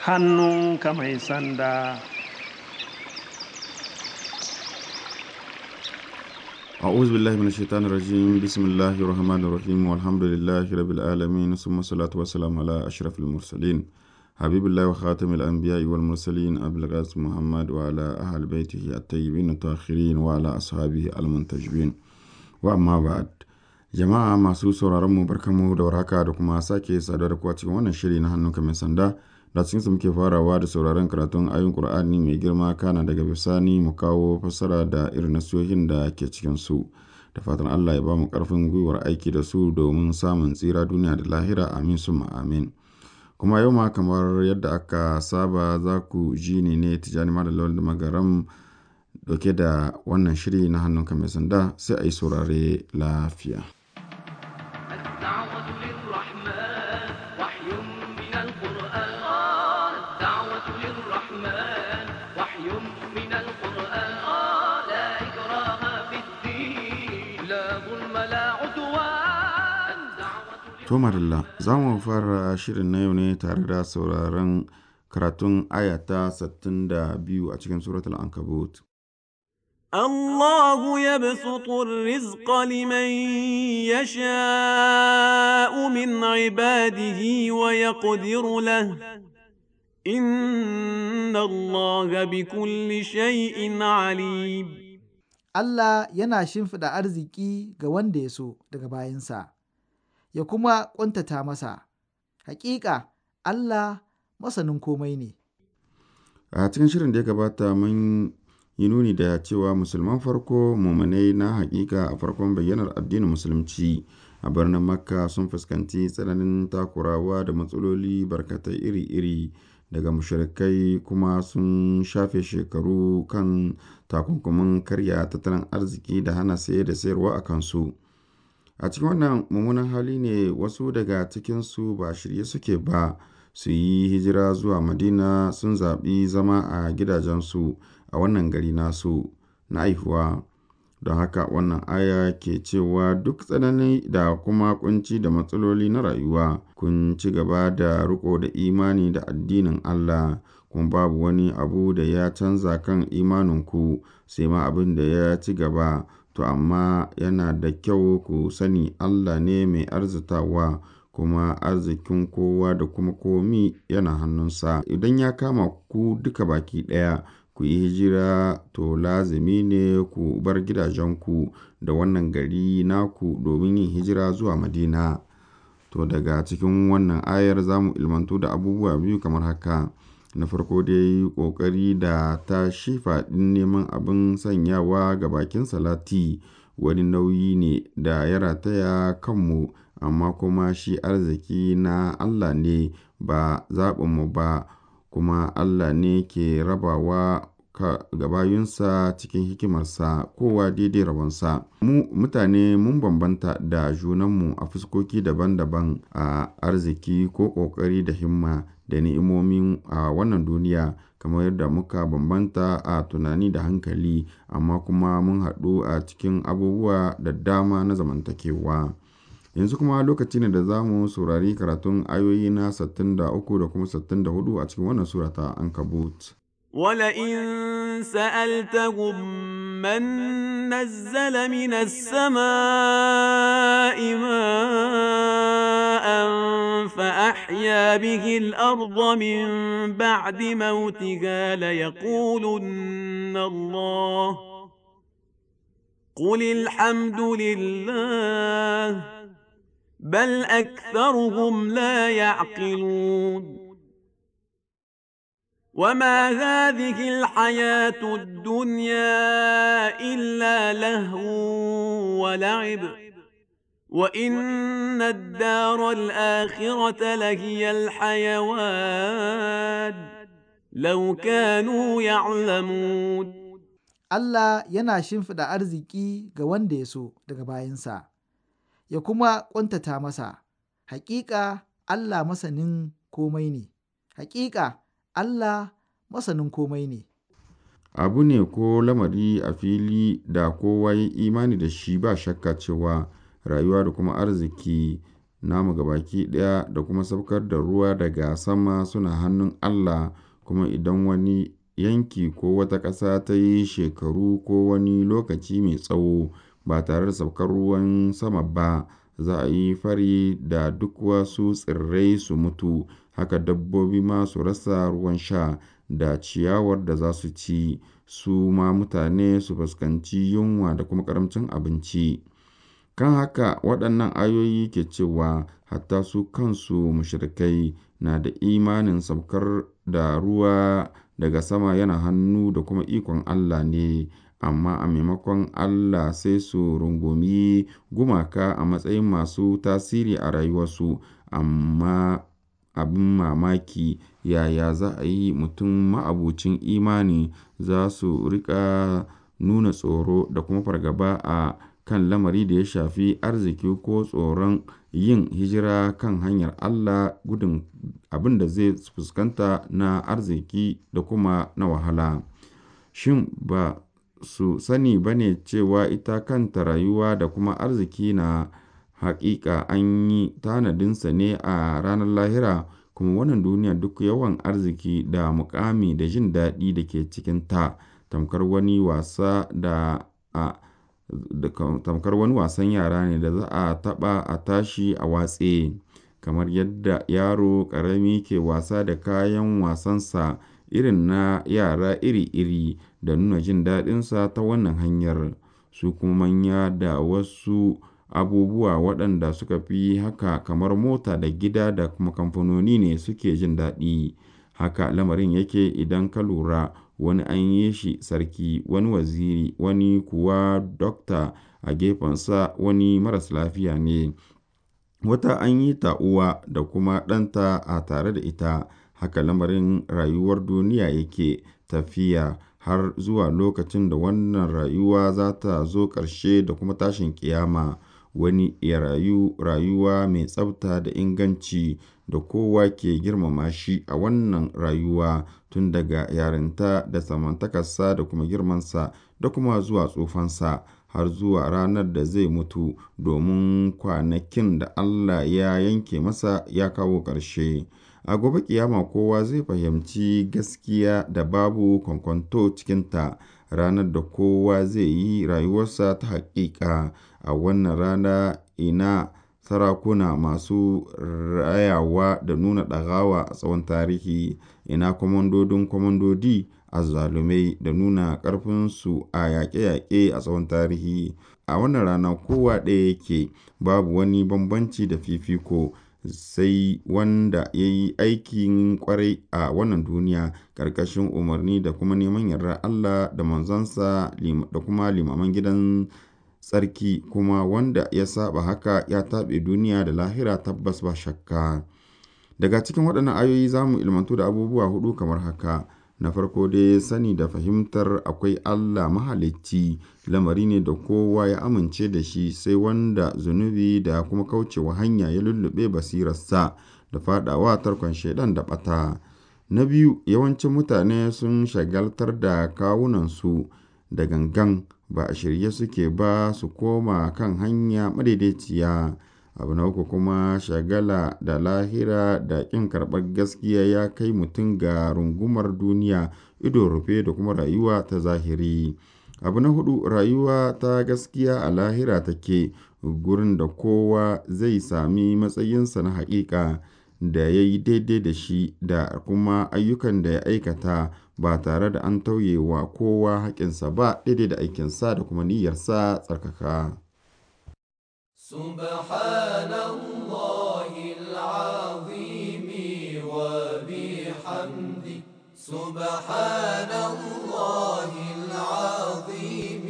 hannunka mai sanda أعوذ بالله من الشيطان الرجيم بسم الله الرحمن الرحيم والحمد لله رب العالمين ثم الصلاة والسلام على أشرف المرسلين حبيب الله وخاتم الأنبياء والمرسلين أبي القاسم محمد وعلى أهل بيته الطيبين الطاهرين وعلى أصحابه المنتجبين وأما بعد jama'a masu sauraron mu barkamu da warhaka da kuma sake saduwa da kuwa cikin wannan shiri na hannunka mai sanda da cikin su muke farawa da sauraron karatun ayin Qur'ani mai girma kana daga bisani mu kawo fassara da irin nasihohin da ke cikin su da fatan Allah ya ba mu karfin gwiwar aiki da su domin samun tsira duniya da lahira amin summa amin kuma yau ma kamar yadda aka saba za ku ji ni ne tijani malam da magaram dauke da wannan shiri na hannunka mai sanda sai a yi saurare lafiya الدعوة للرحمن وحي من القرآن الدعوة للرحمن وحي من القرآن لا إكراه في الدين لا ظلم لا عدوان دعوة To Marilla, za mu fara shirin na yau ne tare da sauraron karatun ayata 62 a cikin suratul Ankabut. الله يبسط الرزق لمن يشاء من عباده ويقدر له إن الله بكل شيء عليم Allah yana shimfiɗa arziki ga wanda ya so daga bayansa, ya kuma ƙuntata masa. Hakika Allah masanin komai ne. A cikin shirin da ya gabata mun yi nuni da cewa musulman farko mumanai na hakika a farkon bayyanar addinin musulunci a birnin Makka sun fuskanci tsananin takurawa da matsaloli barkatai iri-iri daga mushrikai kuma sun shafe shekaru kan takunkumin karya tattalin arziki da hana saye da sayarwa a kansu. A cikin wannan mummunan hali ne wasu daga cikinsu ba shirye suke ba su yi hijira zuwa Madina sun zaɓi zama a gidajensu a wannan gari nasu na aihuwa. Don haka wannan aya ke cewa duk tsanani da kuma kunci da matsaloli na rayuwa kun ci gaba da riko da imani da addinin Allah kuma babu wani abu da ya canza kan imaninku sai ma abin da ya ci gaba to amma yana da kyau ku sani Allah ne mai arzitawa kuma arzikin kowa da kuma komi yana hannunsa idan ya kama ku duka baki ɗaya ku yi hijira to lazimi ne ku bar gidajenku da wannan gari naku domin yin hijira zuwa madina to daga cikin wannan ayar za mu ilmantu da abubuwa biyu kamar haka na farko dai ƙoƙari da ta shi faɗin neman abin sanyawa ga bakin salati wani nauyi ne da ya rataya kanmu amma kuma shi arziki na Allah ne ba zaɓinmu ba kuma Allah ne ke rabawa ga bayunsa cikin hikimarsa kowa daidai rabonsa mu mutane mun bambanta da junanmu a fuskoki daban-daban a arziki ko ƙoƙari da himma da ni'imomin a wannan duniya kamar yadda muka bambanta a tunani da hankali amma kuma mun haɗu a cikin abubuwa da dama na zamantakewa yanzu kuma lokaci ne da za mu saurari karatun ayoyi na 63 da kuma 64 a cikin wannan sura ta ankabut ولئن سألتهم من نزل من السماء ماء فأحيا به الأرض من بعد موتها ليقولن الله قل الحمد لله بل أكثرهم لا يعقلون وما هذه الحياة الدنيا إلا لهو ولعب وإن الدار الآخرة لهي الحيوان لو كانوا يعلمون Allah yana shimfiɗa arziki ga wanda ya so daga bayansa, ya kuma ƙuntata masa, hakika Allah masanin komai ne, hakika Allah masanin komai ne. abu ne ko lamari a fili da kowa ya imani da shi ba shakka cewa rayuwa da kuma arziki namu gabaki ɗaya da kuma saukar da ruwa daga sama suna hannun Allah kuma idan wani yanki ko wata ƙasa ta yi shekaru ko wani lokaci mai tsawo ba tare da saukar ruwan sama ba za a yi fari da duk wasu tsirrai su mutu haka dabbobi ma su rasa ruwan sha da ciyawar da za su ci su ma mutane su fuskanci yunwa da kuma ƙaramcin abinci kan haka waɗannan ayoyi ke cewa hatta su kansu mushrikai na da imanin saukar da ruwa daga sama yana hannu da kuma ikon Allah ne amma a maimakon Allah sai su rungumi gumaka a matsayin masu tasiri a rayuwarsu amma abin mamaki yaya za a yi mutum ma'abucin imani za su riƙa nuna tsoro da kuma fargaba a kan lamari da ya shafi arziki ko tsoron yin hijira kan hanyar Allah gudun abin da zai fuskanta na arziki da kuma na wahala. Shin ba su sani ba ne cewa ita kanta rayuwa da kuma arziki na haƙiƙa an yi tanadinsa ne a ranar lahira kuma wannan duniya duk yawan arziki da muƙami da jin daɗi da ke cikinta tamkar wani wasa da a da tamkar wani wasan yara ne da za a taɓa a tashi a watse kamar yadda yaro ƙarami ke wasa da kayan wasansa irin na yara iri-iri da nuna jin daɗinsa ta wannan hanyar su kuma manya da wasu abubuwa waɗanda suka fi haka kamar mota da gida da kuma kamfanoni ne suke jin daɗi haka lamarin yake idan ka lura wani an yi shi sarki wani waziri wani kuwa dokta a gefensa wani maras lafiya ne wata an yi ta uwa da kuma ɗanta a tare da ita haka lamarin rayuwar duniya yake tafiya har zuwa lokacin da wannan rayuwa za ta zo ƙarshe da kuma tashin ƙiyama wani ya rayu rayuwa mai tsafta da inganci da kowa ke girmama shi a wannan rayuwa tun daga yarinta da samantakarsa da kuma girmansa da kuma zuwa tsufansa har zuwa ranar da zai mutu domin kwanakin da Allah ya yanke masa ya kawo ƙarshe. A gobe kiyama kowa zai fahimci gaskiya da babu kwankwanto cikinta ranar da kowa zai yi rayuwarsa ta haƙiƙa a wannan rana ina sarakuna masu rayawa da nuna ɗagawa a tsawon tarihi ina kwamandodin kwamandodi azzalumai da nuna ƙarfinsu a yaƙe-yaƙe a tsawon tarihi a wannan rana kowa ɗaya yake babu wani bambanci da fifiko sai wanda ya yi aikin ƙwarai a wannan duniya ƙarƙashin umarni da kuma neman yardar Allah da manzansa da kuma limaman gidan tsarki kuma wanda ya saba haka ya taɓe duniya da lahira tabbas ba shakka daga cikin waɗannan ayoyi za mu ilmantu da abubuwa hudu kamar haka na farko dai sani da fahimtar akwai Allah mahalicci lamari ne da kowa ya amince da shi sai wanda zunubi da kuma kaucewa hanya ya lullube basirarsa da fadawa tarkon shaidan da bata na biyu yawancin mutane sun shagaltar da kawunansu da gangan ba a shirye suke ba su koma kan hanya madaidaiciya abu na uku kuma shagala da lahira da ƙin karɓar gaskiya ya kai mutum ga rungumar duniya ido rufe da kuma rayuwa ta zahiri abu na hudu rayuwa ta gaskiya a lahira take gurin da kowa zai sami matsayinsa na haƙiƙa da ya yi daidai da shi da kuma ayyukan da ya aikata ba tare da an tauye wa kowa haƙinsa ba daidai da aikinsa da kuma niyyarsa tsarkaka. سبحان الله العظيم وبحمده سبحان الله العظيم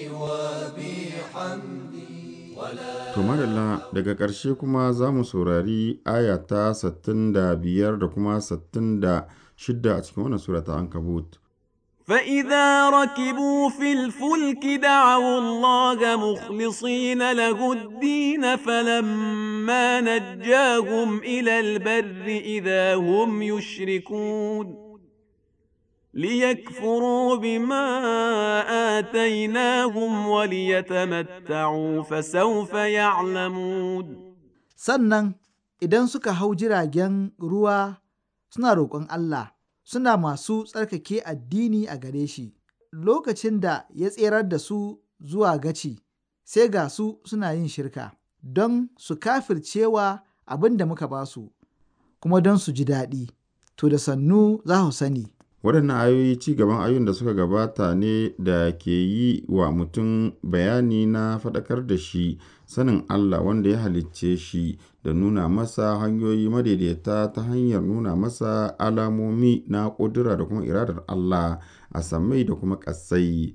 وبحمده ولا To madalla daga ƙarshe kuma za mu saurari aya ta 65 da kuma 66 a cikin wannan sura ta Ankabut. فإذا ركبوا في الفلك دعوا الله مخلصين له الدين فلما نجاهم إلى البر إذا هم يشركون ليكفروا بما آتيناهم وليتمتعوا فسوف يعلمون sannan idan suka hau jiragen ruwa suna roƙon Allah suna masu tsarkake addini a gare shi lokacin da ya tserar da su zuwa gaci sai ga su suna yin shirka don su kafircewa abin da muka ba su kuma don su ji daɗi to da sannu za su sani waɗannan ayoyi ci gaban ayoyin da suka gabata ne da ke yi wa mutum bayani na faɗakar da shi sanin Allah wanda ya halicce shi da nuna masa hanyoyi madaidaita ta hanyar nuna masa alamomi na ƙudura da kuma iradar Allah a sammai da kuma ƙasai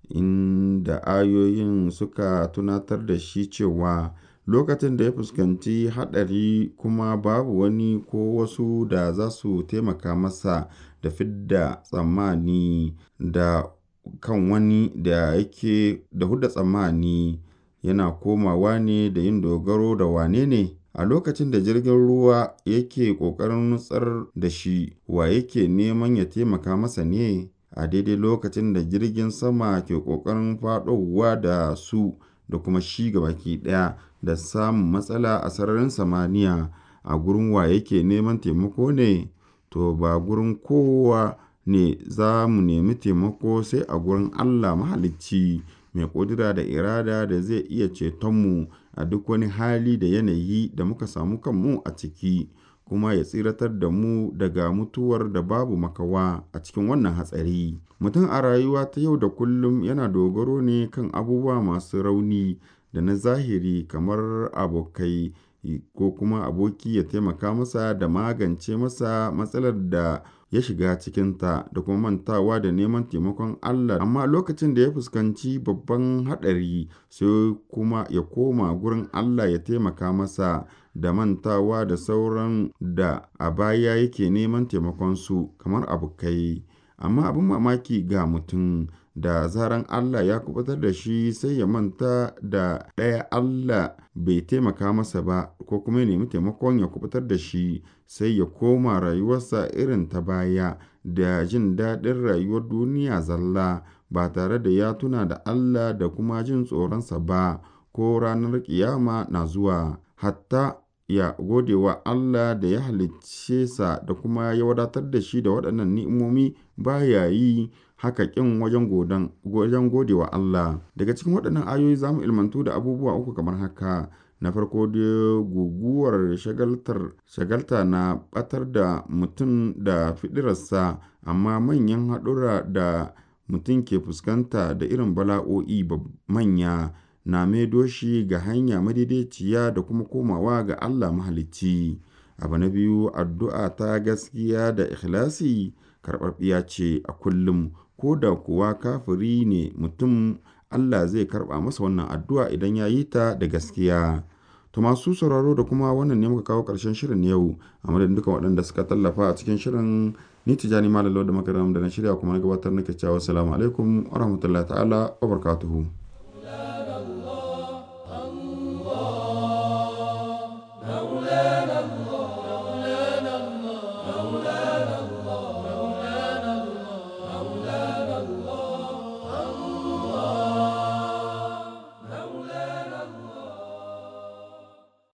inda ayoyin suka tunatar da shi cewa lokacin da ya fuskanci haɗari kuma babu wani ko wasu da za su taimaka masa da fidda tsammani da kan wani da yake da hudda tsammani yana komawa ne da yin dogaro da wane ne a lokacin da jirgin ruwa yake ƙoƙarin nutsar da shi wa yake neman ya taimaka masa ne a daidai lokacin da jirgin sama ke ƙoƙarin faɗowa da su da kuma shi gabaki ɗaya da samun matsala a sararin samaniya a gurin wa yake neman taimako ne to ba gurin kowa ne za mu nemi taimako sai a gurin Allah mahalicci mai ƙudura da irada da zai iya cetonmu a duk wani hali da yanayi da muka samu kanmu a ciki kuma ya tsiratar da mu daga mutuwar da babu makawa a cikin wannan hatsari mutum a rayuwa ta yau da kullum yana dogaro ne kan abubuwa masu rauni da na zahiri kamar abokai ko kuma aboki ya taimaka masa da magance masa matsalar da ya shiga cikinta da kuma mantawa da neman taimakon Allah amma lokacin da ya fuskanci babban haɗari sai kuma ya koma gurin Allah ya taimaka masa da mantawa da sauran da a baya yake neman taimakonsu kamar abokai amma abin mamaki ga mutum da zaran Allah ya kubutar da shi sai ya manta da ɗaya Allah bai taimaka masa ba ko kuma ya nemi taimakon ya kubutar da shi sai ya koma rayuwarsa irin ta baya da jin daɗin rayuwar duniya zalla ba tare da ya tuna da Allah da kuma jin tsoronsa ba ko ranar ƙiyama na zuwa hatta ya gode wa Allah da ya halicce sa da kuma ya wadatar da shi da waɗannan ni'imomi baya yi haka ƙin wajen godan wajen gode wa Allah daga cikin waɗannan ayoyi za mu ilmantu da abubuwa uku kamar haka na farko dai guguwar shagaltar shagalta na ɓatar da mutum da fiɗirarsa amma manyan haɗura da mutum ke fuskanta da irin bala'o'i manya na maido shi ga hanya madaidaiciya da kuma komawa ga Allah mahalicci abu na biyu addu'a ta gaskiya da ikhlasi karɓaɓɓiya ce a kullum ko da kuwa kafiri ne mutum Allah zai karɓa masa wannan addu'a idan ya yi ta da gaskiya. To masu sauraro da kuma wannan ne muka kawo ƙarshen shirin yau a madadin duka waɗanda suka tallafa a cikin shirin ni tijani malalo da makaram da na shirya kuma na gabatar nake cewa assalamu alaikum wa rahmatullahi ta'ala wa barakatuhu.